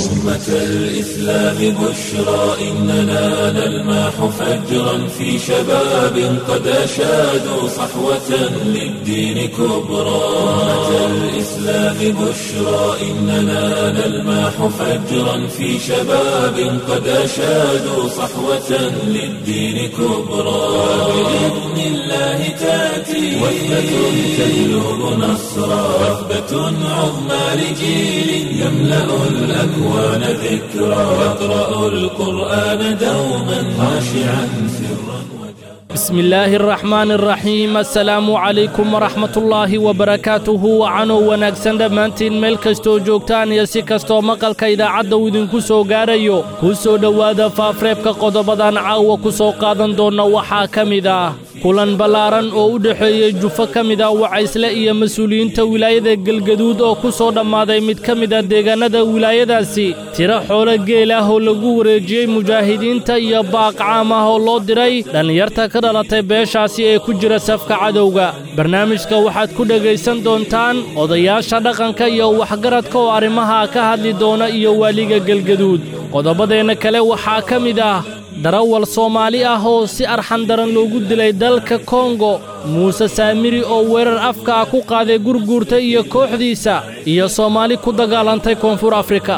أمة الإسلام بشرى إننا نلمح فجرا في شباب قد أشادوا صحوة للدين كبرى أمة الإسلام بشرى إننا نلمح فجرا في شباب قد أشادوا صحوة للدين كبرى بإذن الله تأتي وثبة تجلب نصرا وثبة عظمى لجيل يملأ الأكوان ذكرا يقرأ القرآن دوما خاشعا سرا بسم الله الرحمن الرحيم assalaamu calaykum waraxmatullaahi wabarakaatuhu wacanow wanaagsan dhammaantiin meel kastoo joogtaan iyo si kastoo maqalka idaacadda uu idinku soo gaarayo ku soo dhowaada faafreebka qodobadan caawa ku soo qaadan doonna waxaa ka mid ah kulan ballaaran oo u dhexeeyey jufo ka mid ah wacaysle iyo mas-uuliyiinta wilaayada gelgaduud oo ku soo dhammaaday mid ka mid a deegaannada wilaayadaasi tiro xoolo geel ah oo lagu wareejiyey mujaahidiinta iyo baaq caam ah oo loo diray dhallinyarta ka dhalatay beeshaasi ee ku jira safka cadowga barnaamijka waxaad ku dhegaysan doontaan odayaasha dhaqanka iyo waxgaradka oo arrimaha ka hadli doona iyo waaliga gelgaduud qodobadeenna kale waxaa ka mid ah darawal soomaali ah oo si arxandaran loogu dilay dalka kongo muuse saamiri oo weerar afka ah ku qaaday gurguurta iyo kooxdiisa iyo soomaali ku dagaalantay koonfur afrika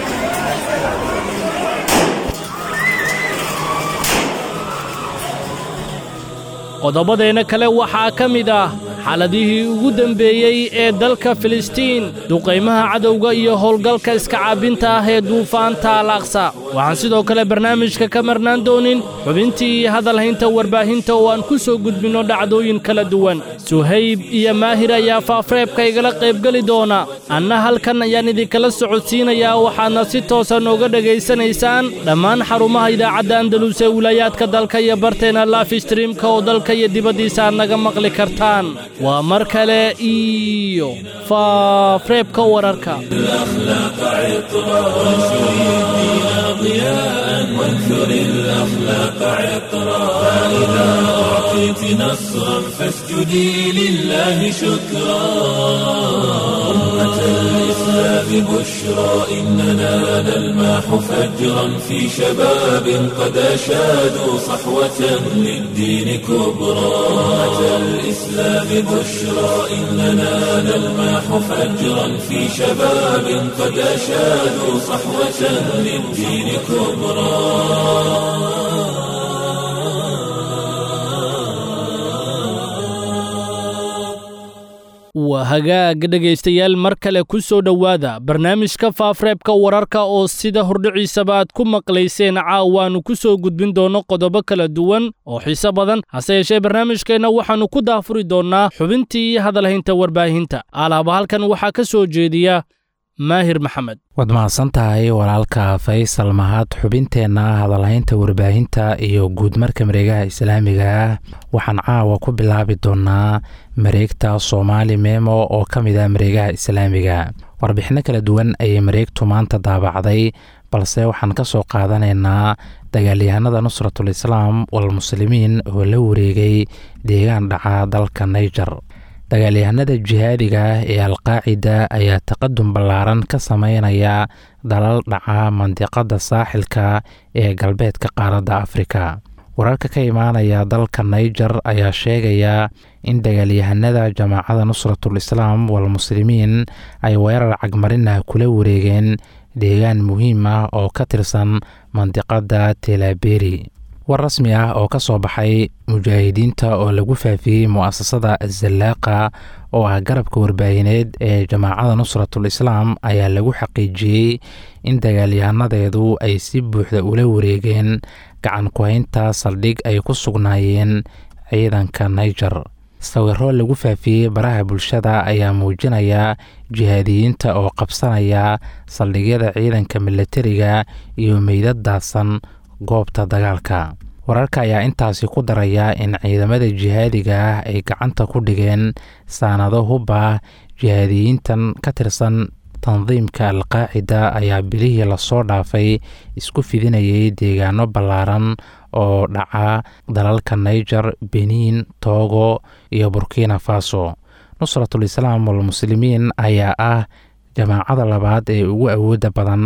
qodobadeenna kale waxaa ka mid ah xaaladihii ugu dembeeyey ee dalka filistiin duqaymaha cadowga iyo howlgalka iska caabinta ah ee duufaanta al aqsa waxaan sidoo kale barnaamijka ka marnaan doonin xubintii iyo hadalhaynta warbaahinta oo aan ku soo gudbinno dhacdooyin kala duwan suhayb iyo maahir ayaa faafreebka igala qaybgeli doona anna halkan ayaan idinkala socodsiinayaa waxaadna si toosa nooga dhegaysanaysaan dhammaan xarumaha idaacadda andalus ee wilaayaadka dalka iyo barteena lafistreamka oo dalka iyo dibaddiisa aad naga maqli kartaan waa mar kale iyo faafreebka wararka الأخلاق عطرا وانشر الدين ضياء وانثر الأخلاق عطرا فإذا أعطيت نصرا فاسجدي لله شكرا أمة الإسلام بشرى إننا نلمح فجرا في شباب قد أشادوا صحوة للدين كبرى أمة الإسلام بشرى إننا نلمح فجرا في شباب قد أشادوا صحوة للدين كبرى waa hagaag dhegaystayaal mar kale ku soo dhowaada barnaamijka faafreebka wararka oo sida hordhiciisaba aad ku maqlayseen caawaannu ku soo gudbin doonno qodobo kala duwan oo xiise badan hase yeeshee barnaamijkeenna waxaannu ku daafuri doonnaa xubintii iyo hadalhaynta warbaahinta alaaba halkan waxaa ka soo jeediya maahir maxamed waad mahadsan tahay walaalka faysal mahad xubinteenna hadalhaynta warbaahinta iyo guudmarka mareegaha islaamiga ah waxaan caawa ku bilaabi doonnaa mareegta soomaali memo oo ka mid ah mareegaha islaamiga warbixinno kala duwan ayay mareegtu maanta daabacday balse waxaan ka soo qaadanaynaa dagaalyahanada nusratul islaam walmuslimiin oo la wareegay deegaan dhaca dalka naiger dagaalyahanada jihaadiga ah ee alqaacida ayaa taqadum ballaaran ka sameynaya dalal dhaca mandiqada saaxilka ee galbeedka qaaradda afrika wararka ka imaanaya dalka naiger ayaa sheegaya in dagaalyahanada jamaacada nusratul islaam walmuslimiin ay weerar cagmarinah kula wareegeen deegaan muhiim ah oo ka tirsan mandiqada telaberi war rasmi ah oo ka soo baxay mujaahidiinta oo lagu faafiyey mu'asasada azallaaqa oo ah garabka warbaahineed ee jamaacada nusratul islaam ayaa lagu xaqiijiyey in dagaalyahanadeedu ay si buuxda ula wareegeen gacan ku-haynta saldhig ay ku sugnaayeen ciidanka naiger sawiro lagu faafiyey baraha bulshada ayaa muujinaya jihaadiyiinta oo qabsanaya saldhigyada ciidanka milatariga iyo meydad daadsan goobta dagaalka wararka ayaa intaasi ku daraya in ciidamada jihaadiga ah ay gacanta ku dhigeen saanado hub ah jihaadiyiintan ka tirsan tandiimka alqaacida ayaa bilihii lasoo dhaafay isku fidinayay deegaano ballaaran oo dhaca dalalka naiger benin togo iyo burkina faso nusratul islaam walmuslimiin ayaa ah jamaacada labaad ee ugu awoodda badan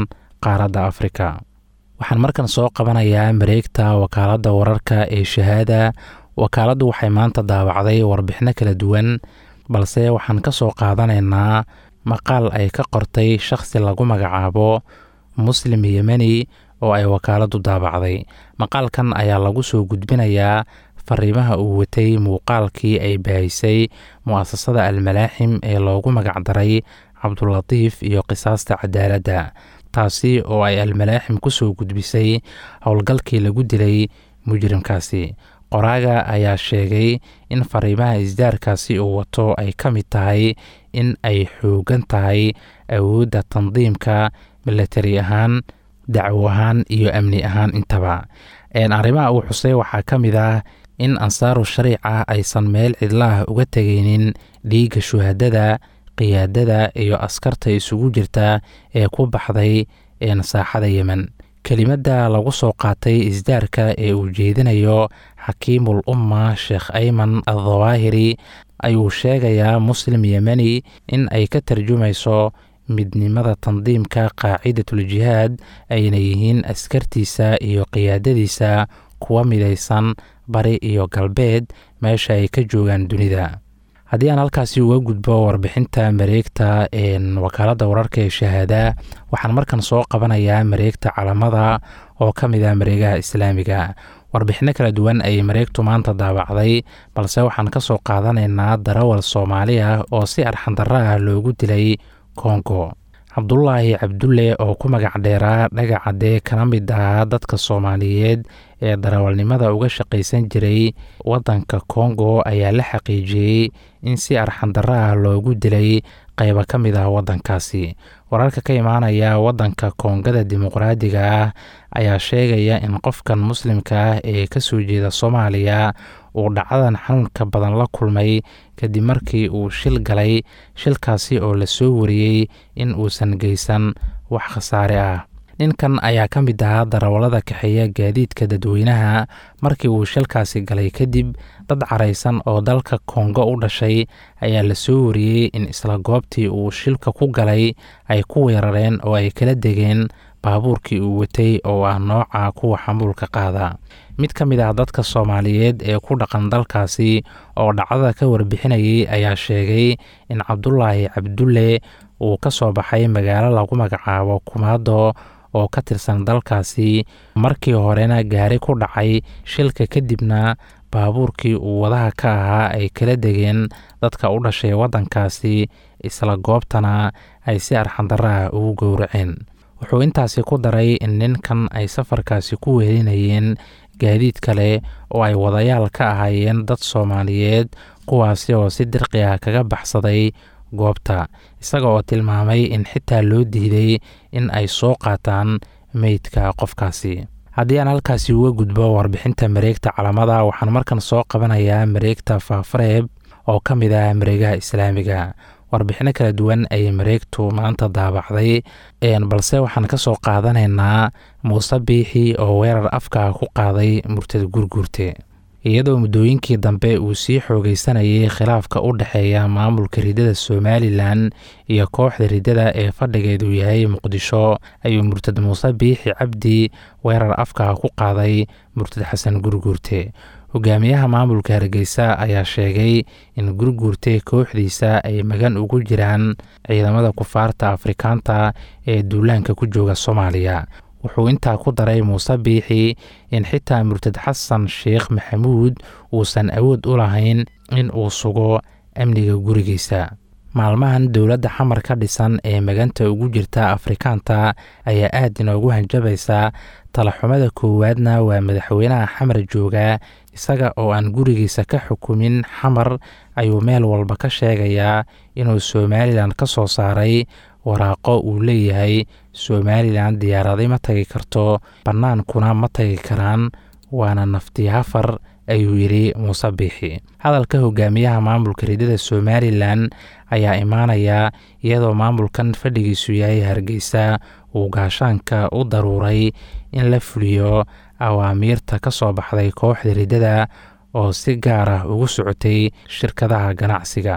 qaaradda afrika waxaan markan soo qabanayaa mareegta wakaaladda wararka ee shahaada wakaaladdu waxay maanta daawacday warbixino kala duwan balse waxaan ka soo qaadanaynaa maqaal ay ka qortay shakhsi lagu magacaabo muslim yemeni oo ay wakaaladdu daabacday maqaalkan ayaa lagu soo gudbinayaa fariimaha uu watay muuqaalkii ay baahisay mu'asasada almalaaxim ee loogu magacdaray cabdulatiif iyo qisaasta cadaaladda taasi oo ay almalaaxim ku soo gudbisay howlgalkii lagu dilay mujrimkaasi qoraaga ayaa sheegay in fariimaha isdaarkaasi uu wato ay ka mid tahay in ay xoogan tahay awoodda tandiimka milatari ahaan dacwo ahaan iyo amni ahaan intaba arrimaha uu xusay waxaa ka mid ah in ansaaru shariica aysan meel cidlaah uga tegaynin dhiigga shuhadada qiyaadada iyo askarta isugu jirta ee ku baxday saaxada yemen kelimadda lagu soo qaatay isdaarka ee uu jeedinayo xakiimul umma sheekh ayman addawaahiri ayuu sheegayaa muslim yemeni in ay ka tarjumayso midnimada tandiimka qaacidatul jihaad ayna yihiin askartiisa iyo qiyaadadiisa kuwa midaysan bari iyo galbeed meesha ay ka joogaan dunida haddii aan halkaasi uga gudbo warbixinta mareegta wakaaladda wararka ee shahaada waxaan markan soo qabanayaa mareegta calamada oo ka mid ah mareegaha islaamiga warbixino kala duwan ayay mareegtu maanta daawacday balse waxaan ka soo qaadanaynaa darawal soomaali ah oo si arxandarro ah loogu dilay kongo cabdulaahi cabdulle oo ku magac dheeraa dhagacadee kana mid ahaa dadka soomaaliyeed ee darawalnimada uga shaqaysan jiray waddanka kongo ayaa la xaqiijiyey in si arxandarro ah loogu dilay qaybo ka mid ah waddankaasi wararka ka imaanaya waddanka koongada dimuqraadiga ah ayaa sheegaya in qofkan muslimka ah ee ka soo jeeda soomaaliya uu dhacdadan xanuunka badan la kulmay kadib markii uu shil galay shilkaasi oo la soo wariyey in uusan geysan wax khasaare ah ninkan ayaa ka mid ahaa darawallada kaxeeya gaadiidka dadweynaha markii uu shilkaasi galay kadib dad caraysan oo dalka kongo u dhashay ayaa la soo wariyey in isla goobtii uu shilka ku galay ay ku weerareen oo ay kala degeen baabuurkii uu watay oo ah nooca kuwa xamuulka qaada mid ka mid ah dadka soomaaliyeed ee ku dhaqan dalkaasi oo dhacdada ka warbixinayay ayaa sheegay in cabdulaahi cabdulle uu ka soo baxay magaalo lagu magacaabo kumaado oo ka tirsan dalkaasi markii horena gaari ku dhacay shilka kadibna baabuurkii uu wadaha ka ahaa ay kala degeen dadka u dhashay waddankaasi isla goobtana ay si arxandarro ah ugu gowraceen wuxuu intaasi ku daray in ninkan ay safarkaasi ku weelinayeen gaadiid kale oo ay wadayaal ka ahaayeen dad soomaaliyeed kuwaasi oo si dirqi ah kaga baxsaday goobta isaga oo tilmaamay in xitaa loo diiday in ay soo qaataan meydka qofkaasi haddii aan halkaasi uga gudbo warbixinta mareegta calamada waxaan markan soo qabanayaa mareegta faafareeb oo ka mid ah mareegaha islaamiga warbixino kala duwan ayay mareegtu maanta daabacday balse waxaan ka soo qaadanaynaa muuse biixi oo weerar afka ku qaaday murtad gurguurte iyadoo muddooyinkii dambe uu sii xoogeysanayay khilaafka u dhexeeya maamulka riddada somalilan iyo kooxda riddada ee fadhigeedu yahay muqdisho ayuu murtad muuse biixi cabdi weerar afka ku qaaday murtad xasan gurguurte hogaamiyaha maamulka hargeysa ayaa sheegay in gurguurte kooxdiisa ay magan ugu jiraan ciidamada kufaarta afrikaanta ee duulaanka ku jooga soomaaliya wuxuu intaa ku daray muuse biixi in xitaa murtad xasan sheekh maxamuud uusan awood u lahayn in uu sugo amniga gurigiisa maalmahan dowladda xamar ka dhisan ee maganta ugu jirta afrikaanta ayaa aad inoogu hanjabaysa talaxumada koowaadna waa madaxweynaha xamar jooga isaga oo aan gurigiisa ka xukumin xamar ayuu meel walba ka sheegayaa inuu somalilan ka soo saaray waraaqo uu leeyahay somalilan diyaaradi ma tagi karto bannaankuna ma tagi karaan waana nafti hafar ayuu yidhi muuse biixi hadalka hogaamiyaha maamulka riddada somalilan ayaa imaanaya iyadoo maamulkan fadhigiisu yahay hargeysa uu gaashaanka u daruuray in la fuliyo awaamiirta ka soo baxday kooxda riddada oo si gaar ah ugu socotay shirkadaha ganacsiga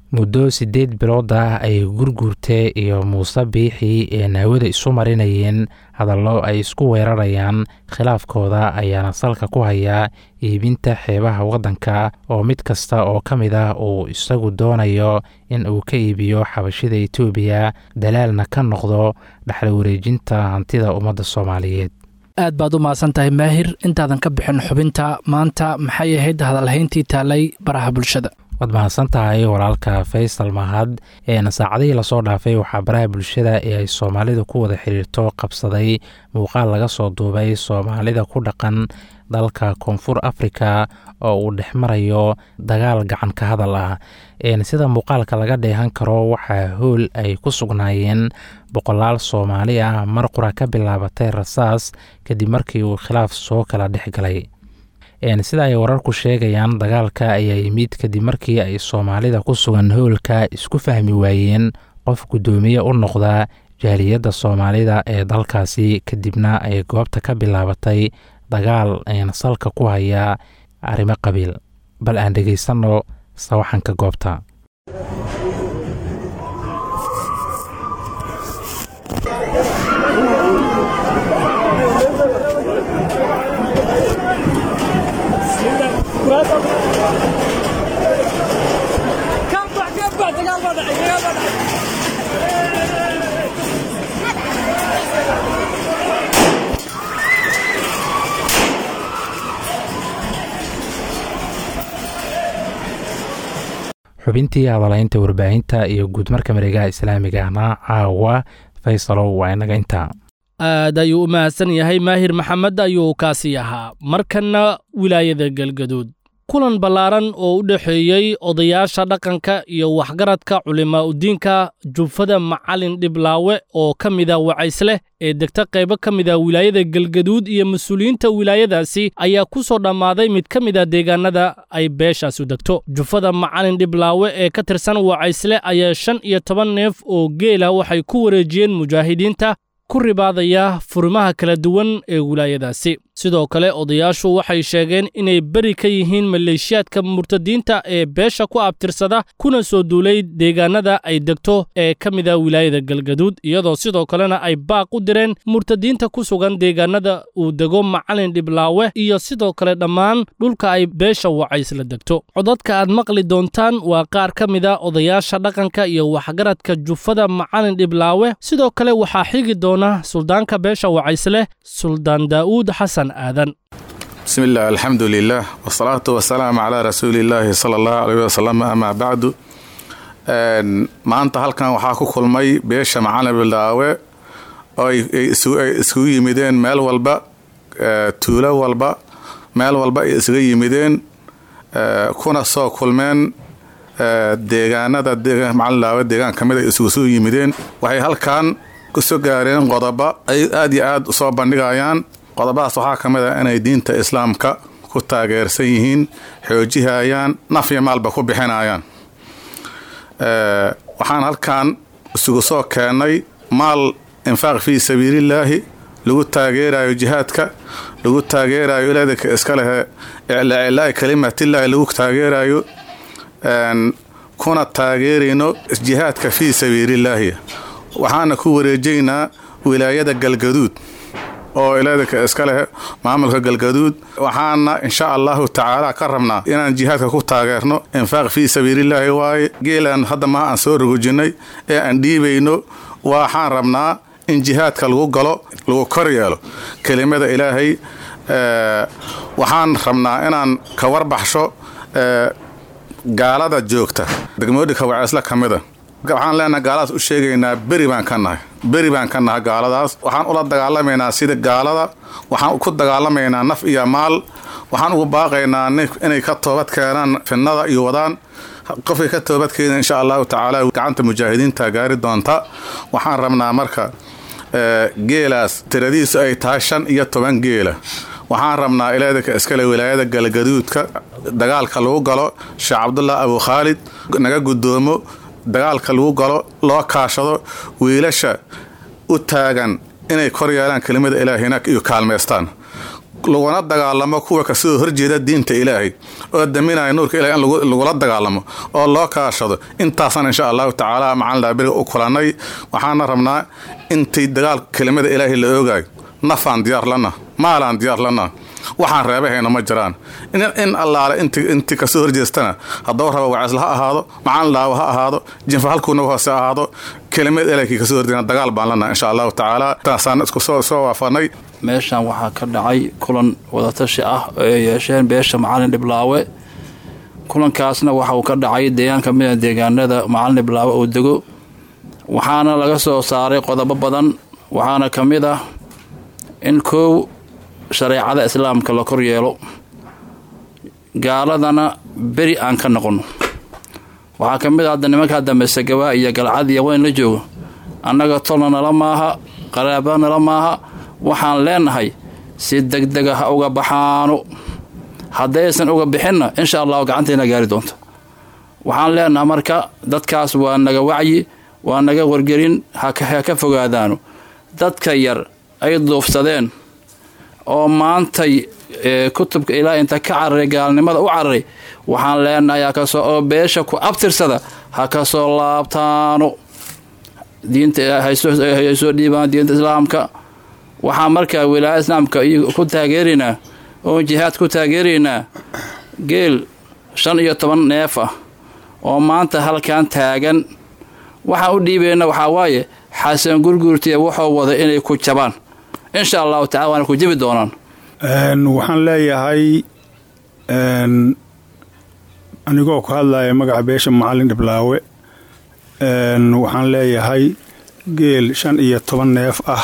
muddo siddeed bilood ah ay gurguurte iyo muuse biixi ee naawada isu marinayeen hadallo ay isku weerarayaan khilaafkooda ayaana salka ku hayaa iibinta xeebaha waddanka oo mid kasta oo ka mid ah uu isagu doonayo in uu ka iibiyo xabashida etoobiya dalaalna ka noqdo dhexal wareejinta hantida ummadda soomaaliyeed aad baad u mahadsan tahay maahir intaadan ka bixin xubinta maanta maxay ahayd hadalhayntii taalay baraha bulshada waad mahadsan tahay walaalka faysal mahad eena saacadihii lasoo dhaafay waxaa baraha bulshada ee ay soomaalidu ku wada xiriirto qabsaday muuqaal laga soo duubay soomaalida ku dhaqan dalka koonfur afrika oo uu dhex marayo dagaal gacan ka hadal ah sida muuqaalka laga dheehan karo waxaa hool ay ku sugnaayeen boqolaal soomaali ah mar qura ka bilaabatay rasaas kadib markii uu khilaaf soo kala dhex galay sida ay wararku sheegayaan dagaalka ayaa yimid kadib markii ay soomaalida ku sugan howlka isku fahmi waayeen qof guddoomiye u noqda jaaliyadda soomaalida ee dalkaasi kadibna ay goobta ka bilaabatay dagaal salka ku haya arrimo qabiil bal aan dhegaysanno sawaxanka goobta xubintii hadalaynta warbaahinta iyo guudmarka mareegaha islaamigana caawa faysalow waa inaga intaa aad ayuu u mahadsan yahay maahir maxamed ayuu kaasi ahaa markanna wilaayada galgaduud kulan ballaaran oo u dhexeeyey odayaasha dhaqanka iyo waxgaradka culimaa udiinka jufada macalin dhiblaawe oo ka mida wacaysleh ee degta qaybo ka mida wilaayada galgaduud iyo mas-uuliyiinta wilaayadaasi ayaa ku soo dhammaaday mid ka mida deegaanada ay beeshaasu degto jufada macalin dhiblaawe ee ka tirsan wacaysle ayaa shan iyo toban neef oo geela waxay ku wareejiyeen mujaahidiinta ku ribaadaya furimaha kala duwan ee wilaayadaasi sidoo kale odayaashu waxay sheegeen inay beri ka yihiin maleeshiyaadka murtadiinta ee beesha ku abtirsada kuna soo duulay deegaanada ay degto ee ka mida wilaayada galgaduud iyadoo sidoo kalena ay baaq u direen murtadiinta ku sugan deegaanada uu dego macalin dhiblaawe iyo sidoo kale dhammaan dhulka ay beesha wacaysla degto codadka aad maqli doontaan waa qaar ka mida odayaasha dhaqanka iyo waxgaradka jufada macalin dhiblaawe sidoo kale waxaa xigi doona suldaanka beesha wacaysle suldaan daa'uud xasan bismi illah alxamdu lilah wsalaatu wasalaamu calaa rasuuli illaahi sala allahu aleyh wasalam amaa bacdu maanta halkan waxaa ku kulmay beesha macalin bildaawe oo ay iskugu yimideen meel walba tuulo walba meel walba ay isaga yimideen kuna soo kulmeen deegaanada macalin daawe deegaan ka mid ay isugu soo yimideen waxay halkan kusoo gaareen qodobo ay aad iyo aad usoo bandhigayaan qodobadaas waxaa ka mid ah inay diinta islaamka ku taageersan yihiin xoojihayaan naf iyo maalba ku bixinayaan waxaan halkan isugu soo keennay maal infaaq fii sabiilillaahi lagu taageerayo jihaadka lagu taageerayo ilaadinka iska lehe iclaa'i kalimatillaahi lagu taageerayo kuna taageerayno jihaadka fii sabiilillaahi waxaana ku wareejaynaa wilaayada galgaduud oo ilaadinka iska leh maamulka galgaduud waxaana insha allahu tacaala ka rabnaa inaan jihaadka ku taageerno infaaq fii sabiilillaahi waaye geelaan hadda maha aan soo rogojinnay ee aan dhiibayno waxaan rabnaa in jihaadka lagu galo lagu kor yeelo kelimada ilaahay waxaan rabnaa inaan ka warbaxsho gaalada joogta degmooyinka waceesla ka mida waxaan leenahay gaaladaas u sheegaynaa beri baan ka nahay beri baan ka nahay gaaladaas waxaan ula dagaalamaynaa sida gaalada waxaan ku dagaalamaynaa naf iyo maal waxaan ugu baaqaynaa inay ka toobad keenaan fidnada iyo wadaan qofkay ka toobadkeena insha allahu tacaala gacanta mujaahidiinta gaari doonta waxaan rabnaa marka geelaas tiradiisu ay tahay shan iyo toban geela waxaan rabnaa ilaadinka iskale wilaayada galgaduudka dagaalka lagu galo sheekh cabdullah abu khaalid naga guddoomo dagaalka lagu galo loo kaashado wiilasha u taagan inay kor yeelaan kelimada ilaahina iyo kaalmaystaan laguna dagaalamo kuwa kasoo horjeeda diinta ilaahay oo daminaya nuurka ilahay in lagula dagaalamo oo loo kaashado intaasna insha allahu tacaala macalin laabiriga u kulannay waxaana rabnaa intii dagaal kelimada ilaahay la oogayo nafaan diyaar lana maalaan diyaar lana waxaan reebahayna ma jiraan in allaale intii kasoo horjeestana hadduu raba wacisla ha ahaado macalin laawo ha ahaado jinfa halkuuna hoose ahaado kelimad ilaykii kasoo horjeena dagaal baan lana insha allahu tacaala taasaan isku soo waafanay meeshan waxaa ka dhacay kulan wadatashi ah oo ay yeesheen beesha macalin dhiblaawe kulankaasna waxa uu ka dhacay deegaan ka mida deegaanada macalin dhiblaawe uu dego waxaana laga soo saaray qodobo badan waxaana ka mid ah in koow shareecada islaamka la kor yeelo gaaladana beri aan ka noqono waxaa ka mid ah hadda nimankaa dambe sagawaa iyo galcad iyo weyn la joogo annaga tolna nala maaha qaraaba nala maaha waxaan leenahay si degdega ha uga baxaano haddaysan uga bixinna insha allahu gacantayna gaari doonta waxaan leenahay marka dadkaas waa naga wacyi waa naga wargelin ha ka fogaadaano dadka yar ay duufsadeen oo maantay kutubka ilaahay inta ka cararay gaalnimada u cararay waxaan leenahay hakasoo oo beesha ku abtirsada ha kasoo laabtaano diinta haysoo dhiibaan diinta islaamka waxaan markaa wilaaya islaamka ku taageeraynaa oon jihaad ku taageeraynaa geel shan iyo toban neef ah oo maanta halkan taagan waxaan u dhiibayna waxaa waaye xasan gurguurtiya wuxuu wada inay ku jabaan insha allahu tacala waana ku jabi doonaan waxaan leeyahay anigoo ku hadlaya magaca beesha macalin dhiblaawe waxaan leeyahay geel shan iyo toban neef ah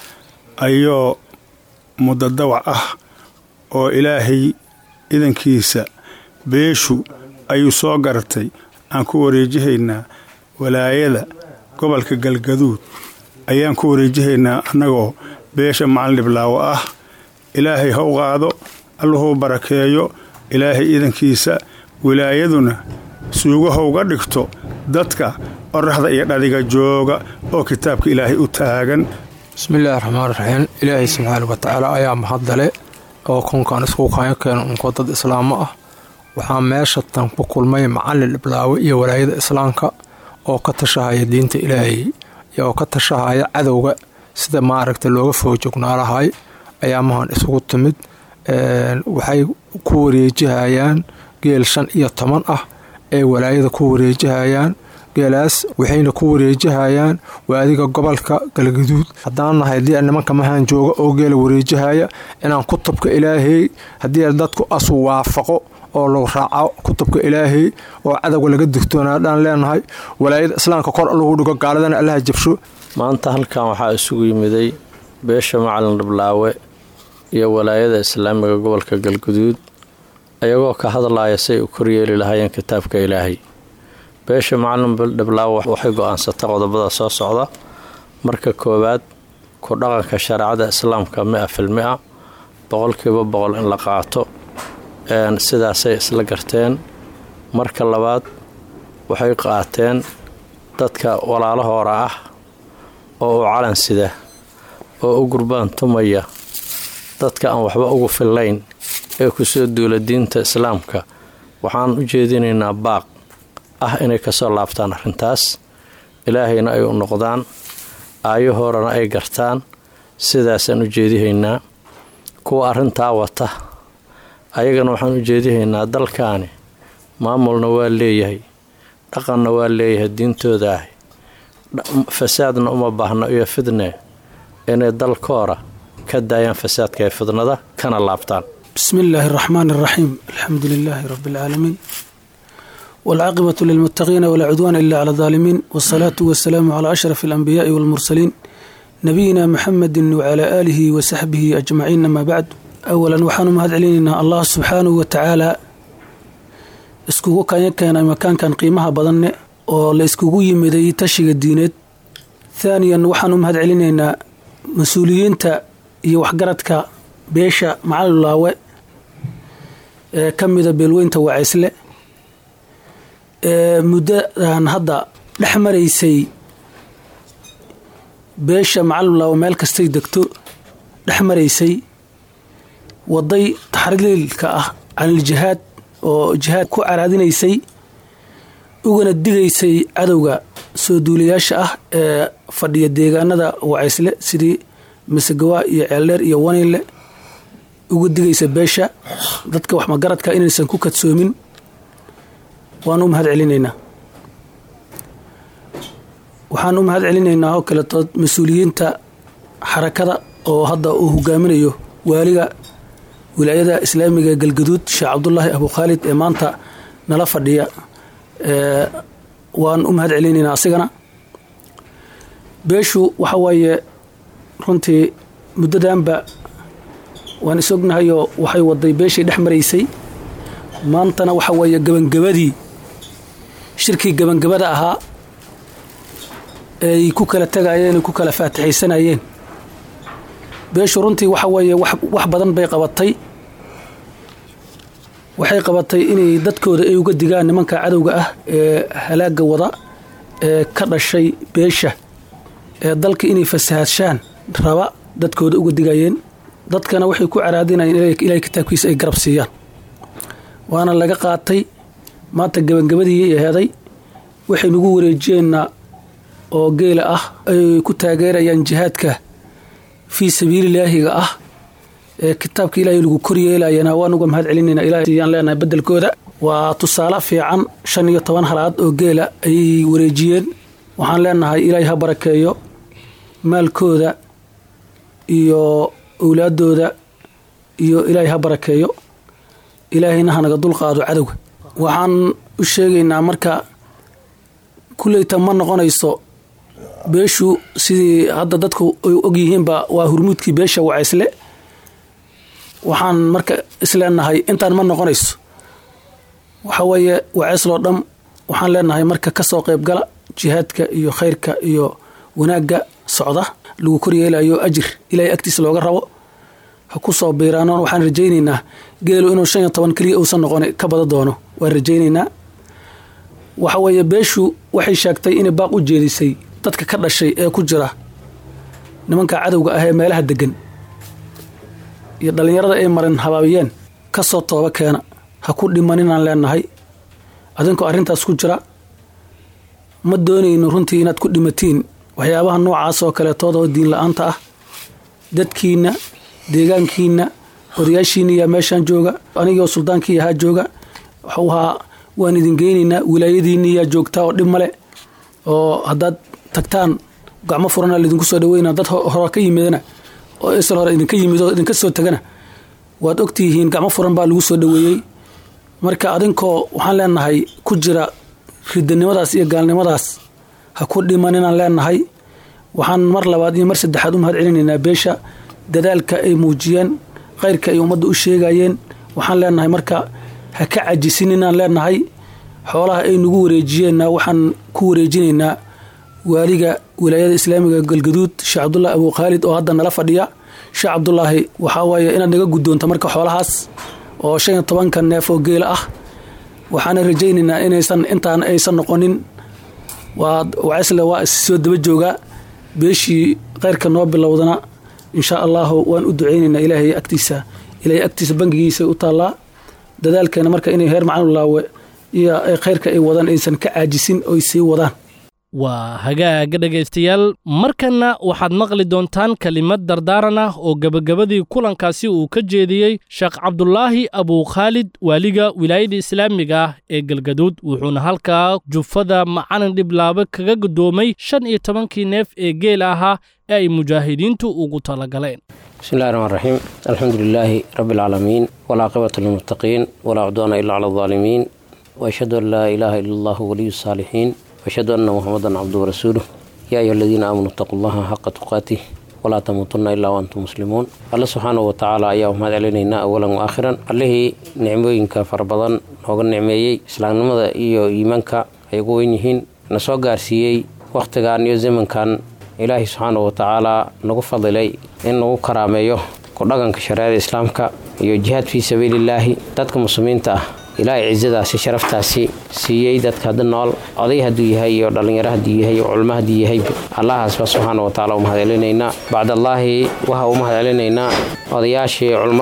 ayoo muddo dawac ah oo ilaahay idankiisa beeshu ayuu soo garatay aan ku wareejihaynaa walaayada gobolka galgaduud ayaan ku wareejihaynaa annagoo beesha macalin dhiblaawo ah ilaahay ha u qaado alluhuu barakeeyo ilaahay idankiisa wilaayaduna suugahowga dhigto dadka qoraxda iyo dhadiga jooga oo kitaabka ilaahay u taagan bismillaahi raxmaan raxiim ilaahay subxaana wa tacaala ayaa mahadale oo kunkan isku kaayo keeno unko dad islaamo ah waxaa meesha tan ku kulmay macalin dhiblaawe iyo walaayada islaamka oo ka tashahaya diinta ilaahay oo ka tashahaya cadowga sida maaragta looga foojognaalahay ayaamahan isugu timid waxay ku wareejihayaan geel shan iyo toban ah ee walaayada ku wareejihayaan geelaas waxayna ku wareejihayaan waadiga gobolka galgaduud haddaan nahay haddii nimanka mahaan jooga oo geela wareejihaya inaan kutubka ilaahay haddii dadku asu waafaqo oo lagu raaco kutubka ilaahay oo cadowga laga digtoonaadhaan leenahay walaayada islaamka kor lagu dhigo gaaladana allaha jabsho maanta halkan waxaa isugu yimiday beesha macalin dhiblaawe iyo walaayada islaamiga gobolka galguduud ayagoo ka hadlaya say u koryeeli lahaayeen kitaabka ilaahay beesha macalin dhiblaawe waxay go-aansatay qodobada soo socda marka koowaad ku dhaqanka shareecada islaamka mi-a fil mi-a boqolkiiba boqol in la qaato sidaasay isla garteen marka labaad waxay qaateen dadka walaalahoora ah oo u calan sida oo u gurbaan tumaya dadka aan waxba ugu fillayn ee kusoo duula diinta islaamka waxaan u jeedinaynaa baaq ah inay kasoo laabtaan arrintaas ilaahayna ay u noqdaan aayahoorana ay gartaan sidaasaan u jeedihaynaa kuwa arrintaa wata ayagana waxaan u jeedihaynaa dalkaani maamulna waa leeyahay dhaqanna waa leeyahay diintooda ah fasaadna uma baahno iyo fidne inay dalkoora ka daayaan fasaadka ee fidnada kana laabtaan بسم الله الرحمن الرحيم الحمد لله رب العالمين والعاقبة للمتقين ولا عدوان إلا على الظالمين والصلاة والسلام على أشرف الأنبياء والمرسلين نبينا محمد وعلى آله وصحبه أجمعين ما بعد أولا وحان مهد علينا الله سبحانه وتعالى iskugu kanyakeen makaankan qiimaha badanne oo la iskugu yimiday tashiga diineed thaaniyan waxaanu mahad celinaynaa mas-uuliyiinta iyo waxgaradka beesha macalulaawe ee ka mida beelweynta wacaysle ee muddadan hadda dhex maraysay beesha macalulaawe meel kastay degto dhex maraysay waday taxriilka ah caniljihaad oo jihaad ku caraadinaysay ugana digaysay cadowga soo duulayaasha ah ee fadhiya deegaanada wacaysle sidii masagawa iyo ceeldheer iyo waniinle uga digaysa beesha dadka wax magaradka inaysan ku kadsoomin waan u mahad celinaynaa waxaan u mahad celinaynaa oo kaletood mas-uuliyiinta xarakada oo hadda uu hogaaminayo waaliga wilaayada islaamiga ee galgaduud sheekh cabdulaahi abu khaalid ee maanta nala fadhiya waan u mahad celinaynaa asigana beeshu waxa waaye runtii muddadanba waan is ognahayoo waxay waday beeshii dhex maraysay maantana waxa weeye gabangabadii shirkii gabangabada ahaa ay ku kala tegayeen ay ku kala faatixaysanayeen beeshu runtii waxa weeye wax badan bay qabatay waxay qabatay inay dadkooda ay uga digaan nimanka cadowga ah ee halaaga wada ee ka dhashay beesha ee dalka inay fasahaadshaan raba dadkooda uga digayeen dadkana waxay ku caraadinayeen ilaahay kitaabkiisa ay garab siiyaan waana laga qaatay maanta gabangabadii aheeday waxay nagu wareejiyeenna oo geela ah ay ku taageerayaan jihaadka fii sabiililaahiga ah ee kitaabka ilaahay lagu koryeelayana waan uga mahad celinayna ilaahayaan leenahay bedelkooda waa tusaale fiican shan iyo toban halaad oo geela ayay wareejiyeen waxaan leenahay ilaahay ha barakeeyo maalkooda iyo owlaadooda iyo ilaahay ha barakeeyo ilaahayna hanaga dulqaado cadowga waxaan u sheegaynaa marka kulleyta ma noqonayso beeshu sidii hadda dadku ay ogyihiinba waa hurmuudkii beesha wacaysle waxaan marka isleenahay intaan ma noqonayso waxa weeye wacaysloo dham waxaan leenahay marka kasoo qaybgala jihaadka iyo khayrka iyo wanaagga socda lagu koryeelayo ajir ilaahay agtiisa looga rabo ha ku soo biiraanoon waxaan rajaynaynaa geelu inuu shan iyo toban keliya uusan noqon ka bada doono waan rajaynaynaa waxa weeye beeshu waxay sheegtay inay baaq u jeedisay dadka ka dhashay ee ku jira nimanka cadowga ah ee meelaha degan iyo dhallinyarada ay marin habaabiyeen ka soo tooba keena ha ku dhimaninaan leenahay adinkoo arrintaas ku jira ma doonayno runtii inaad ku dhimatiin waxyaabaha noocaas oo kaleetooda oo diin la-aanta ah dadkiinna deegaankiinna odayaashiinna yaa meeshaan jooga anigoo suldaankii ahaa jooga waxuu ahaa waan idin geynaynaa wilaayadiinni yaa joogtaa oo dhib male oo haddaad tagtaan gacmo furana laydinku soo dhaweynaa dad hore ka yimidana oo isal hore idinka yimid oo idinka soo tagana waad ogtihiin gacmo furan baa lagu soo dhaweeyey marka adinkoo waxaan leenahay ku jira ridanimadaas iyo gaalnimadaas ha ku dhimaninaan leenahay waxaan mar labaad iyo mar saddexaad u mahad celinaynaa beesha dadaalka ay muujiyeen khayrka ay ummadda u sheegayeen waxaan leenahay marka ha ka cajisinninaan leenahay xoolaha ay nagu wareejiyeenna waxaan ku wareejinaynaa waaliga wilaayada islaamiga galgaduud sheekh cabdulaahi abu khaalid oo hadda nala fadhiya sheekh cabdulaahi waxaa waaye inaad naga guddoonto marka xoolahaas oo shan iyo tobanka neef oo geela ah waxaana rajaynaynaa inaysan intaan aysan noqonin waa wacisle waa issoo daba joogaa beeshii kheyrka noo bilowdana insha allahu waan u ducaynaynaa ilaahay agtiisa ilaahay agtiisa bangigiisa u taallaa dadaalkeena marka inay heer macnulaawe iyo khayrka ay wadaan aysan ka caajisin oy sii wadaan waa hagaaga dhegaystayaal markanna waxaad maqli doontaan kelimad dardaaran ah oo gebagabadii kulankaasi uu ka jeediyey sheekh cabdulaahi abukhaalid waaliga wilaayada islaamiga ah ee galgaduud wuxuuna halkaa jufada macalin dhiblaabo kaga guddoomay shan iyo tobankii neef ee geel ahaa ee ay mujaahidiintu ugu talagaleen بسم الله الرحمن الرحيم الحمد لله رب العالمين والعاقبة للمتقين ولا عدوان إلا على الظالمين وأشهد أن لا إله إلا الله ولي الصالحين وأشهد أن محمدا عبده ورسوله يا أيها الذين آمنوا اتقوا الله حق تقاته ولا تموتن إلا وأنتم مسلمون الله سبحانه وتعالى أيها مهد علينا أولا وآخرا الله نعموينك فربضان نوغن نعميي إسلام نمضى إيو إيمانك أيقوين يهين نسوى قارسيي وقتغان يو زمن كان ilaahay subxaana wa tacaalaa nagu fadilay in nagu karaameeyo ku dhaqanka shareecada islaamka iyo jihaad fii sabiilillaahi dadka muslimiinta ah ilaahay cisadaasi sharaftaasi siiyey dadka hadda nool oday hadduu yahay iyo dhallinyaro hadduu yahay iyo culmo hadduu yahay allahaasba subxaana wa tacala u mahad celinaynaa bacdallaahi waxa u mahad celinaynaa odayaashii culmmada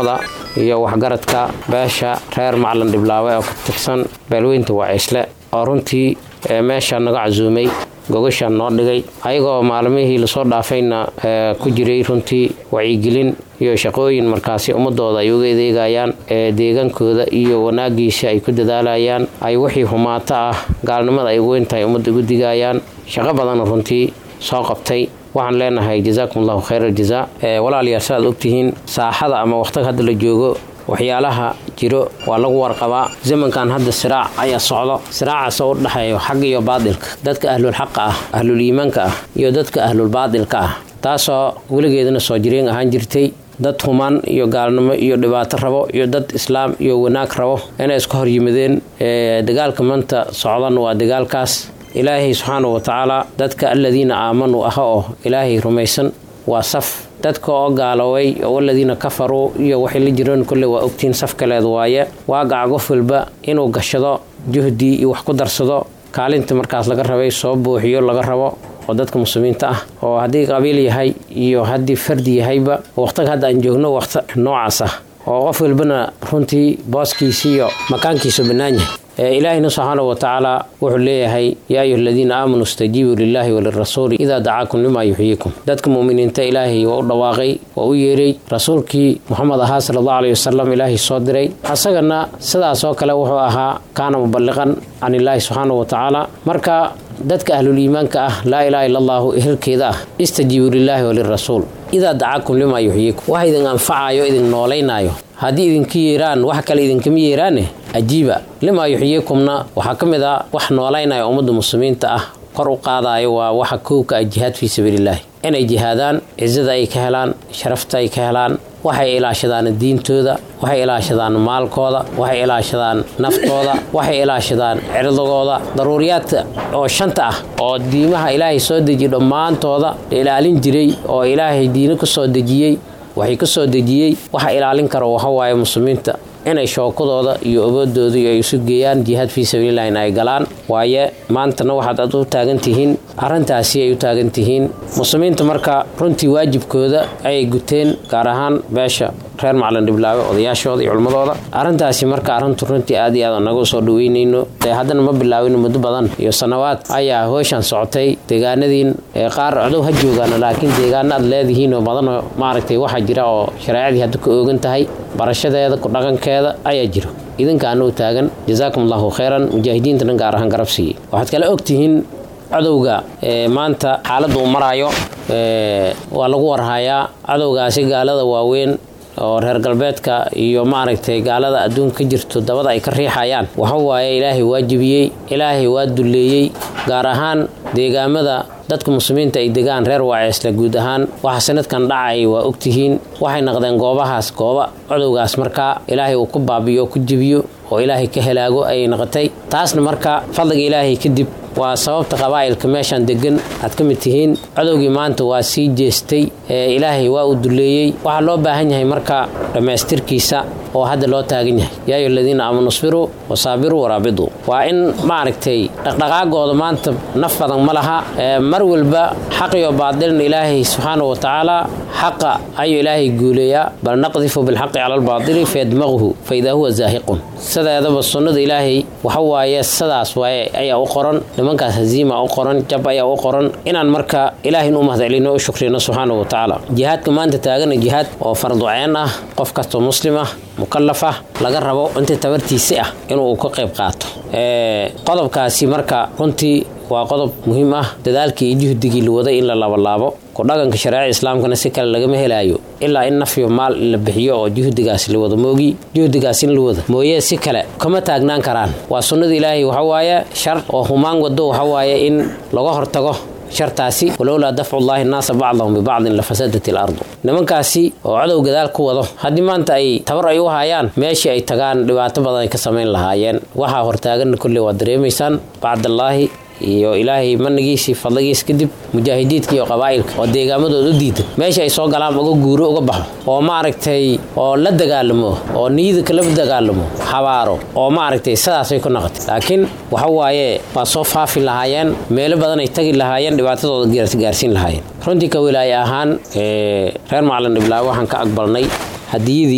iyo waxgaradka beesha reer macalin dhiblaawe oo ka tirsan beelweynta waciisle oo runtii meesha naga casuumay gogashaan noo dhigay ayagoo maalmihii lasoo dhaafayna ku jiray runtii wacyigelin iyo shaqooyin markaasi ummadooda ay uga adeegayaan ee deegaankooda iyo wanaagiisa ay ku dadaalayaan ay wixii humaato ah gaalnimada ay ugu weyntahay ummadda ugu digayaan shaqo badanna runtii soo qabtay waxaan leenahay jazaakum allahu khayr aljazaa walaalayaal saaad ogtihiin saaxada ama waqtiga hadda la joogo waxyaalaha jiro waa lagu warqabaa zamankan hadda siraac ayaa socdo siraacaasoo u dhexeeyo xag iyo baadilka dadka ahlulxaqa ah ahlul iimaanka ah iyo dadka ahlulbaadilka ah taasoo weligeedana soo jireen ahaan jirtay dad humaan iyo gaalnimo iyo dhibaato rabo iyo dad islaam iyo wanaag rabo inay iska hor yimideen dagaalka maanta socdan waa dagaalkaas ilaahay subxaanau watacaala dadka aladiina aamanuu ah oo ilaahay rumaysan waa saf dadka oo gaaloway oo aladiina kafaruu iyo waxay la jireen kolle waa ogtiin saf kaleed waaye waagaca qof walba inuu gashado juhdi iyo wax ku darsado kaalinta markaas laga rabay soo buuxiyo laga rabo oo dadka muslimiinta ah oo haddii qabiil yahay iyo haddii fardi yahayba waqtiga hadda aan joogno waqti noocaas ah oo qof walbana runtii booskiisi iyo makaankiisu bannaan yahay ilaahina subxaanahu watacaala wuxuu leeyahay yaa ayuha aladiina aamanuu istajiibuu lilaahi walirasuuli idaa dacaakum limaa yuxyiikum dadka mu'miniinta ilaahay waa u dhawaaqay waa u yeeray rasuulkii muxamed ahaa sala allahu alayhi wasalam ilaahay soo diray asagana sidaas oo kale wuxuu ahaa kaana muballiqan can illaahi subxaanahu watacaala marka dadka ahlul iimaanka ah laa ilaaha illa allahu ehelkeeda ah istajiibuu lilaahi walirasuul idaa dacaakum limaa yuxyiikum wax idin anfacayo idin noolaynaayo haddii idinka yeeraan wax kale idinkama yeeraane ajiiba limaa yuxyiikumna waxaa ka mid a wax noolaynaya ummadda muslimiinta ah kor u qaadayo waa waxa kowka ah jihaad fii sabiililaahi inay jihaadaan cisada ay ka helaan sharafta ay ka helaan waxay ilaashadaan diintooda waxay ilaashadaan maalkooda waxay ilaashadaan naftooda waxay ilaashadaan cirdigooda daruuriyaadka oo shanta ah oo diimaha ilaahay soo dejiye dhammaantooda la ilaalin jiray oo ilaahay diino ka soo dejiyey waxay ka soo dejiyey waxa ilaalin kara waxawaaye muslimiinta inay shookadooda iyo oboodooda ay isu geeyaan jihaad fii sabiililah in ay galaan waaye maantana waxaad ad u taagan tihiin arrintaasi ay u taagan tihiin muslimiinta marka runtii waajibkooda ayay guteen gaar ahaan beesha reer macalin dhiblaawe odayaashooda iyo culmadooda arrintaasi marka arrintu runtii aad iyo aad naga soo dhaweynayno dee haddana ma bilaawin muddo badan iyo sannawaad ayaa hooshan socotay deegaanadiin qaar codow ha joogaan laakiin deegaano aad leedihiin oo badanoo maaragtay waxaa jira oo shareecadii hadda ka oogan tahay barashadeeda ku dhaqankeeda ayaa jiro idinkaana u taagan jazaakum allahu khayran mujaahidiintana gaar ahaan garab siiyey waxaad kale ogtihiin cadowga maanta xaaladda uu maraayo waa lagu warhayaa cadowgaasi gaalada waaweyn oo reer galbeedka iyo maaragtay gaalada adduunka ka jirto dabada ay ka riixayaan waxa waaye ilaahay waa jebiyey ilaahay waa dulleeyey gaar ahaan deegaamada dadka muslimiinta ay degaan reer waaceesle guud ahaan waxa sanadkan dhacay waa ogtihiin waxay naqdeen goobahaas gooba codowgaas markaa ilaahay uu ku baabiyo oo ku jebiyo oo ilaahay ka helaago ayay noqotay taasna marka fadliga ilaahay kadib waa sababta qabaa'ilka meeshaan degan aad ka mid tihiin codowgii maanta waa sii jeestay ee ilaahay waa uu duleeyey waxaa loo baahan yahay marka dhammaystirkiisa oo hadda loo taagan yahay yaa ayu aladiina aamanu isbiruu wasaabiruu waraabiduu waa in maaragtay dhaqdhaqaagooda maanta naf badan ma laha mar walba xaq iyo baadilna ilaahay subxaana wa tacaala xaqa ayuu ilaahay guuleeyaa bal naqdifu bilxaqi cala albaadili fayadmaquhu faidaa huwa zaahiqun sideedaba sunnada ilaahay waxa waaye sidaas waaye ayaa u qoran nimankaas haziima u qoran jab ayaa u qoran inaan marka ilaahin u mahadcelino u shukrino subxaana wa tacaala jihaadka maanta taagana jihaad oo farduceen ah qof kastoo muslim ah mukalaf ah laga rabo intii tabartiisi ah inuu ka qayb qaato qodobkaasi marka runtii waa qodob muhiim ah dadaalkii iyo juhdigii la waday in la labalaabo ku dhaqanka shareeca islaamkana si kale lagama helaayo ilaa in nafyo maal la bixiyo oo juhdigaas la wado moogi juhdigaas in la wada mooye si kale kama taagnaan karaan waa sunnada ilaahay waxawaaye shar oo humaan wado waxawaaye in laga hortago shartaasi walowlaa dafcullaahi naasa bacdahum bibacdin lafasadat ilardu nimankaasi oo codow gadaal ku wado haddii maanta ay tabar ay u hayaan meeshii ay tagaan dhibaato badan ay ka samayn lahaayeen waxaa hortaaganna kolley waad dareemaysaan bacdallaahi iyo ilaahay manigiisii fadligiis kadib mujaahidiidka iyo qabaa'ilka oo deegaamadooda u diidan meesha ay soo galaan uga guuro uga baxo oo maaragtay oo la dagaalamo oo niyada kala dagaalamo habaaro oo maaragtay sidaasay ku noqotay laakiin waxa waaye waa soo faafi lahaayeen meelo badan ay tagi lahaayeen dhibaatadooda gaarsiin lahaayeen runtii ka wilaaye ahaan reer macalin dhiblaawe waxaan ka aqbalnay hadiyadii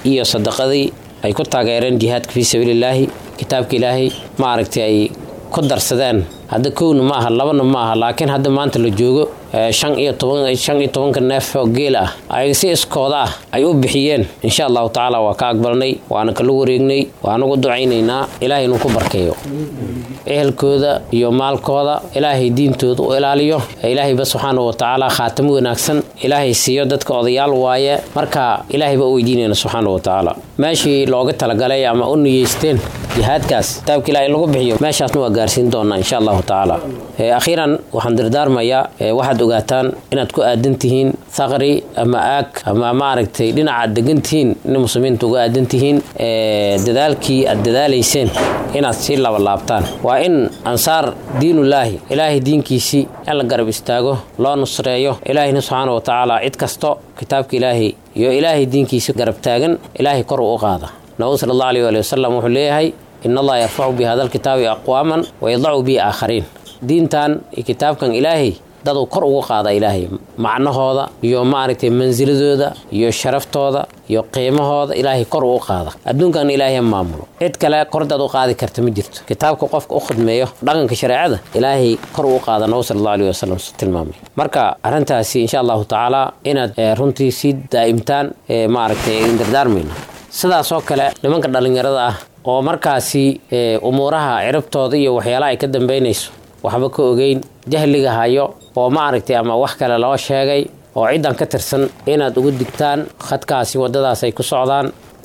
iyo sadaqadii ay ku taageereen jihaadka fii sabiilillaahi kitaabka ilaahay maaragtay ay ku darsadeen hadda kowna ma aha labana ma aha laakiin hadda maanta la joogo shan iyo toban shan iyo tobanka neef oo geel ah ay si iskooda ah ay u bixiyeen insha allahu tacaala waa ka aqbalnay waana kala wareegnay waana ugu ducaynaynaa ilaahay inuu ku barkeeyo ehelkooda iyo maalkooda ilaahay diintooda u ilaaliyo ilaahayba subxaana wa tacaala khaatamo wanaagsan ilaahay siiyo dadka odayaal waaye marka ilaahayba u weydiinayna subxaana wa tacaala meeshii looga talagalay ama u niyeysteen jihaadkaas kitaabka ilaah in lagu bixiyo meeshaasna waa gaarsiin doonaa insha allahu tacaala akhiiran waxaan dardaarmayaa waxaad ogaataan inaad ku aadan tihiin thaqri ama aag ama maaragtay dhinacaad degan tihiin in muslimiinta uga aadan tihiin dadaalkii aad dadaalayseen inaad sii labalaabtaan waa in ansaar diinullaahi ilaahay diinkiisii in la garab istaago loo nusreeyo ilaahayna subxaana wa tacaala cid kasto kitaabka ilaahay iyo ilaahay diinkiisi garab taagan ilaahay kor uu u qaada nabigu sala allahu aleyh waali wasalam wuxuu leeyahay in allaha yarfacu bi hada alkitaabi aqwaaman wayadacu bi aakhariin diintan iyo kitaabkan ilaahay daduu kor ugu qaada ilaahay macnahooda iyo maaragtay mansiladooda iyo sharaftooda iyo qiimahooda ilaahay kor uu qaada adduunkan ilaahay maamulo cid kale kordaad u qaadi karta ma jirto kitaabka qofka u khidmeeyo dhaqanka shareecada ilaahay kor uu qaada nabi sala allahu aleyh wasalam tilmaamay marka arrintaasi insha allahu tacaala inaad runtii sii daa'imtaan maaragtay idin dardaarmayno sidaasoo kale nimanka dhallinyarada ah oo markaasi umuuraha ciribtooda iyo waxyaalaha ay ka dambaynayso waxba ka ogeyn jahliga hayo oo maaragtay ama wax kale loo sheegay oo ciddan ka tirsan inaad ugu digtaan khadkaasi waddadaas ay ku socdaan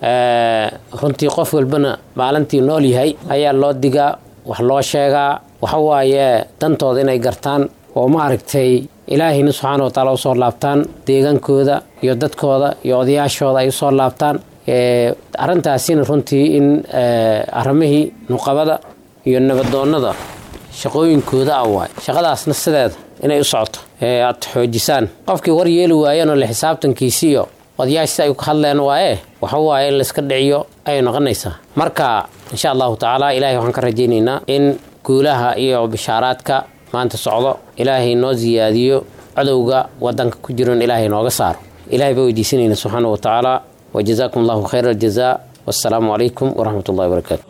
runtii qof walbana maalintii nool yahay ayaa loo digaa wax loo sheegaa waxa waaye dantooda inay gartaan oo maaragtay ilaahayna subxaana wa taala usoo laabtaan deegaankooda iyo dadkooda iyo odayaashooda ay usoo laabtaan arrintaasina runtii in arrimihii nuqabada iyo nabadoonnada shaqooyinkooda ah waay shaqadaasna sideeda inay u socoto aad xoojisaan qofkii war yeeli waayanoo le xisaabtankiisi iyo odayaashisi ay ka hadleen waaye waxa waaye in layska dhiciyo ayay noqonaysaa marka insha allahu tacaala ilaahay waxaan ka rajaynaynaa in guulaha iyo bishaaraadka maanta socdo ilaahay noo siyaadiyo cadowga wadanka ku jiron ilaahay nooga saaro ilahay baa weydiisanayna subxaana wa tacaala وجزاكم الله خير الجزاء والسلام عليكم ورحمة الله وبركاته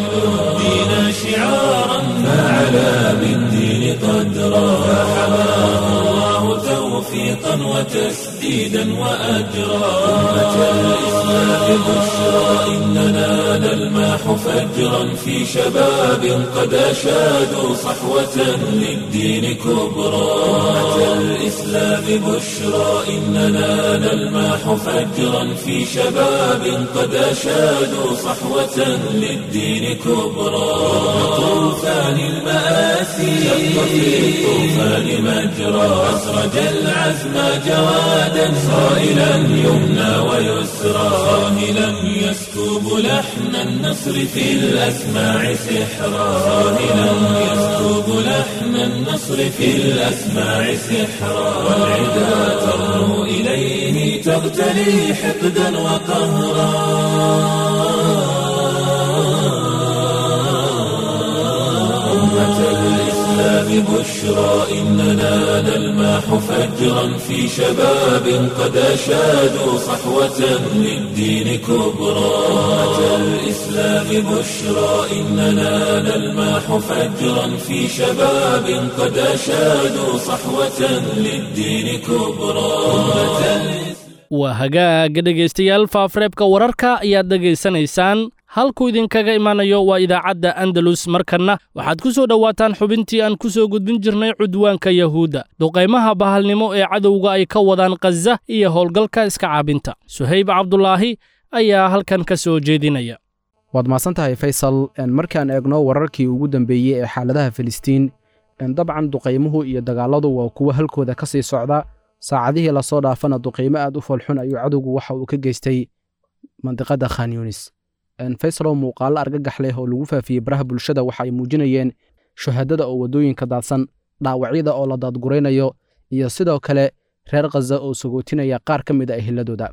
دين شعارا فعلى بالدين قدرا فحماه الله توفيقا وتسديدا وأجرا أمة الإسلام بشرى إننا نلماح فجرا في شباب قد أشادوا صحوة للدين كبرى أمة الإسلام بشرى إننا نلماح فجرا في شباب قد أشادوا صحوة للدين كبرى طوفان المآسي شق في الطوفان مجرى أسرج العزم جوادا صائلا يمنى ويسرى صاهلا يسكب لحن النصر في الأسماع سحرا صاهلا يسكب لحن النصر في الأسماع سحرا والعدا ترنو إليه تغتلي حقدا وقهرا أمة الإسلام بشرى إننا نلماح فجرا في شباب قد أشادوا صحوة للدين كبرى أمة الإسلام بشرى إننا نلماح فجرا في شباب قد أشادوا صحوة للدين كبرى أمة waa hagaaga dhegaystayaal faafreebka wararka ayaad dhegaysanaysaan halkuu idinkaga imanayo waa idaacadda andalus markanna waxaad ku soo dhowaataan xubintii aan ku soo gudbin jirnay cudwaanka yahuudda duqaymaha bahalnimo ee cadowga ay ka wadaan khaza iyo howlgalka iska caabinta suhayb cabdulaahi ayaa halkan ka soo jeedinaya waad mahadsan tahay faysal markaan eegno wararkii ugu dambeeyey ee xaaladaha filistiin dabcan duqaymuhu iyo dagaalladu waa kuwo halkooda ka sii socda saacadihii lasoo dhaafana duqaymo aad u foolxun ayuu cadowgu waxa uu ka geystay mandiqadda khan yunis faysalow muuqaallo argagax leh oo lagu faafiyey baraha bulshada waxa ay muujinayeen shahaadada oo waddooyinka daadsan dhaawacyada oo la daadguraynayo iyo sidoo kale reer khaza oo sagootinaya qaar ka mid a ehiladooda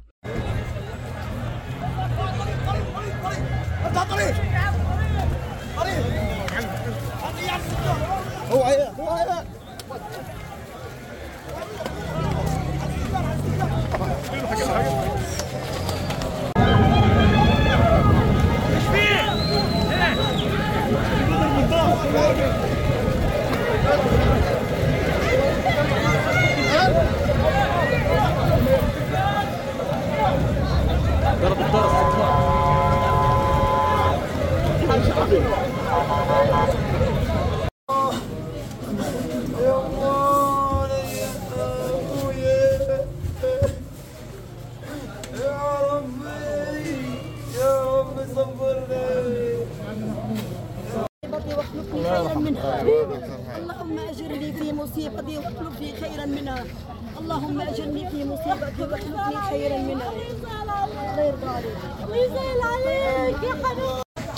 واخلفني خيرا منها اللهم اجرني في مصيبتي واخلفني خيرا منها الله يرضى عليك ويزعل عليك يا حنون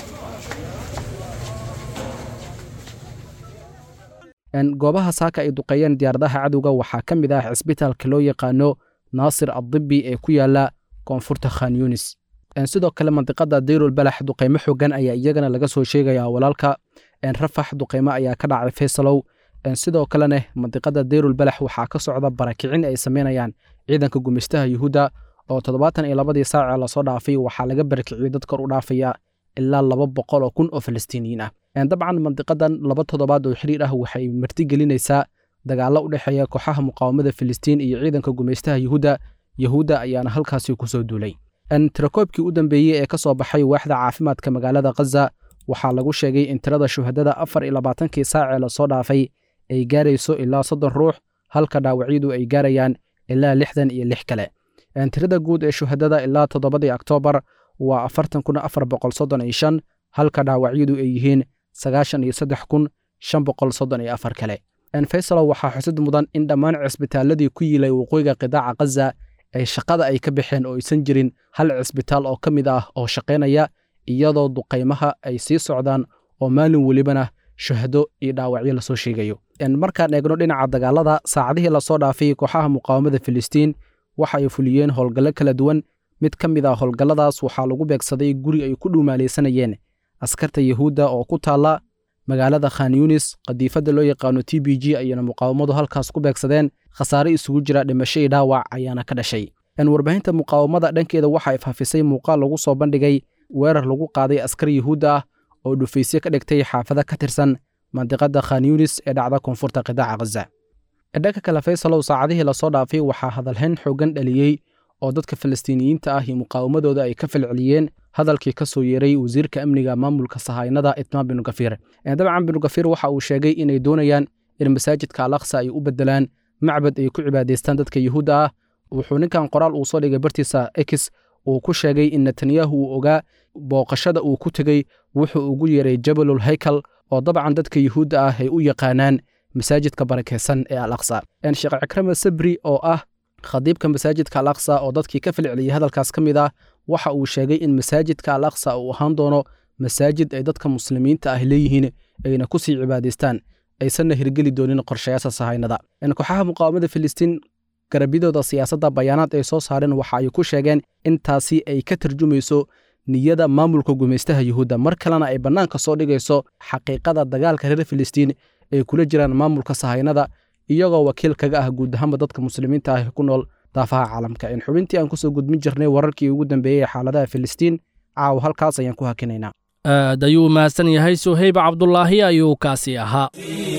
goobaha saaka ay duqeeyeen diyaaradaha cadowga waxaa ka mid ah cisbitaalka loo yaqaano naasir addibi ee ku yaala koonfurta khan yunis sidoo kale mandiqada dayrul balax duqeymo xogan ayaa iyagana laga soo sheegaya walaalka rafax duqeymo ayaa ka dhacay faysalow sidoo kalena mandiqada dayrul balax waxaa ka socda barakicin ay sameynayaan ciidanka gumaystaha yuhuudda oo toddobaatan iyo labadii saacee lasoo dhaafay waxaa laga barakiciyey dad kor u dhaafaya ilaa laba boqol oo kun oo falastiiniyiin ah dabcan mandiqadan laba toddobaad oo xiriir ah waxay martigelinaysaa dagaallo u dhexeeya kooxaha muqaawamada filistiin iyo ciidanka gumaystaha yuhuudda yuhuudda ayaana halkaasi kusoo duulay tirakoobkii u dambeeyey ee ka soo baxay waaxda caafimaadka magaalada khaza waxaa lagu sheegay in tirada shuhadada afar iyo labaatankii saacee lasoo dhaafay ay gaarayso ilaa soddon ruux halka dhaawacyadu ay gaarayaan ilaa lixdan iyo lix kale tirada guud ee shuhadada ilaa toddobadii oktoobar waa afartan kun afar boqol soddon iyo shan halka dhaawacyadu ay yihiin sagaashan iyo saddex kun shan boqol soddon iyo afar kale faysalo waxaa xusid mudan in dhammaan cisbitaaladii ku yiilay waqooyiga qidaaca khaza ay shaqada ay ka baxeen oo aysan jirin hal cisbitaal oo ka mid ah oo shaqaynaya iyadoo duqaymaha ay sii socdaan oo maalin welibana shahado iyo dhaawacyo lasoo sheegayo markaan eegno dhinaca dagaalada saacadihii lasoo dhaafay kooxaha muqaawamada filistiin waxa ay fuliyeen howlgallo kala duwan mid ka mid ah howlgalladaas waxaa lagu beegsaday guri ay ku dhuumaalaysanayeen askarta yuhuudda oo ku taalla magaalada khan yunis qadiifadda loo yaqaano t b g ayayna muqaawamadu halkaas ku beegsadeen khasaare isugu jira dhimasho iyo dhaawac ayaana ka dhashay warbaahinta muqaawamada dhankeeda waxa ay faafisay muuqaal lagu soo bandhigay weerar lagu qaaday askar yuhuudda ah oo dhufaysyo ka dhigtay xaafada ka tirsan mandiqada khan yunis ee dhacda koonfurta qidaaca khaza dhanka kale faysalow saacadihii lasoo dhaafay waxaa hadalhayn xoogan dhaliyey oo dadka falastiiniyiinta ah iyo muqaawamadooda ay ka falceliyeen hadalkii ka soo yeeray wasiirka amniga maamulka sahaynada itmaan binu gafiir dabcan binu gafiir waxa uu sheegay inay doonayaan in masaajidka alaqsa ay u bedelaan macbad ay ku cibaadaystaan dadka yuhuudda ah wuxuu ninkan qoraal uu soo dhigay bartiisa ex uu ku sheegay in netanyahu uu ogaa booqashada uu ku tegey wuxuu ugu yeeray jabalul haykal oo dabcan dadka yuhuudda ah ay u yaqaanaan masaajidka barakaysan ee al aqsa sheekh cikrama sabri oo ah khadiibka masaajidka al aqsa oo dadkii ka falceliyey hadalkaas ka mid ah waxa uu sheegay in masaajidka al aqsa uu ahaan doono masaajid ay dadka muslimiinta ah leeyihiin ayna ku sii cibaadaystaan aysanna hirgeli doonin qorshayaasha sahaynada kooxaha muqaawamada filistiin garabyadooda siyaasadda bayaanaad ay soo saareen waxa ay ku sheegeen intaasi ay ka tarjumayso niyada maamulka gumaystaha yuhuudda mar kalena ay bannaanka soo dhigayso xaqiiqada dagaalka reer filistiin ay kula jiraan maamulka sahaynada iyagoo wakiil kaga ah guud ahaanba dadka muslimiinta ah ku nool daafaha caalamka in xubintii aan kusoo gudbin jirnay wararkii ugu dambeeyey ee xaaladaha filistiin caawa halkaas ayaan ku hakinaynaa aad ayuu mahadsan yahay suhayb cabdulaahi ayuu kaasi ahaa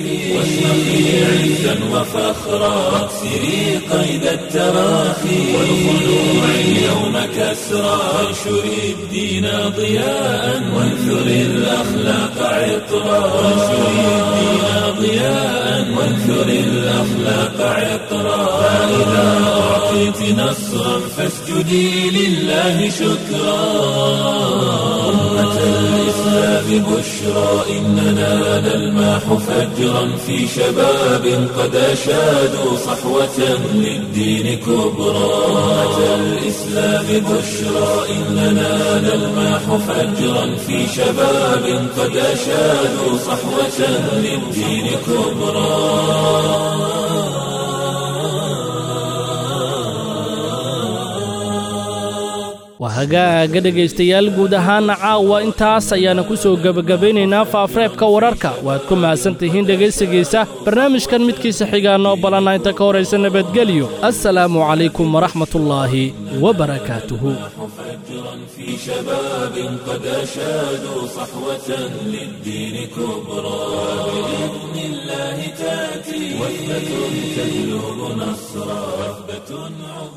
واشرقي عزا وفخرا واكسري قيد التراخي والخلوع اليوم كسرا وانشري الدين ضياء وانثري الاخلاق عطرا وانشري الدين ضياء وانثري الاخلاق عطرا فاذا اعطيت نصرا فاسجدي لله شكرا أمة الإسلام بشرى إننا نلمح فجرا في شباب قد أشادوا صحوة للدين كبرى أمة الإسلام بشرى إننا نلمح فجرا في شباب قد أشادوا صحوة للدين كبرى waa hagaaga dhegaystayaal guud ahaana caawa intaas ayaana ku soo gebagabaynaynaa faafreebka wararka waad ku mahadsantihiin dhegaysigiisa barnaamijkan midkiisa xigaa noo ballanna inta ka horaysa nabadgelyo assalaamu calaykum waraxmatullaahi wabarakaatuhu في شباب قد أشادوا صحوة للدين كبرى بإذن الله تأتي وثبة تجلب نصرا وثبة عظمى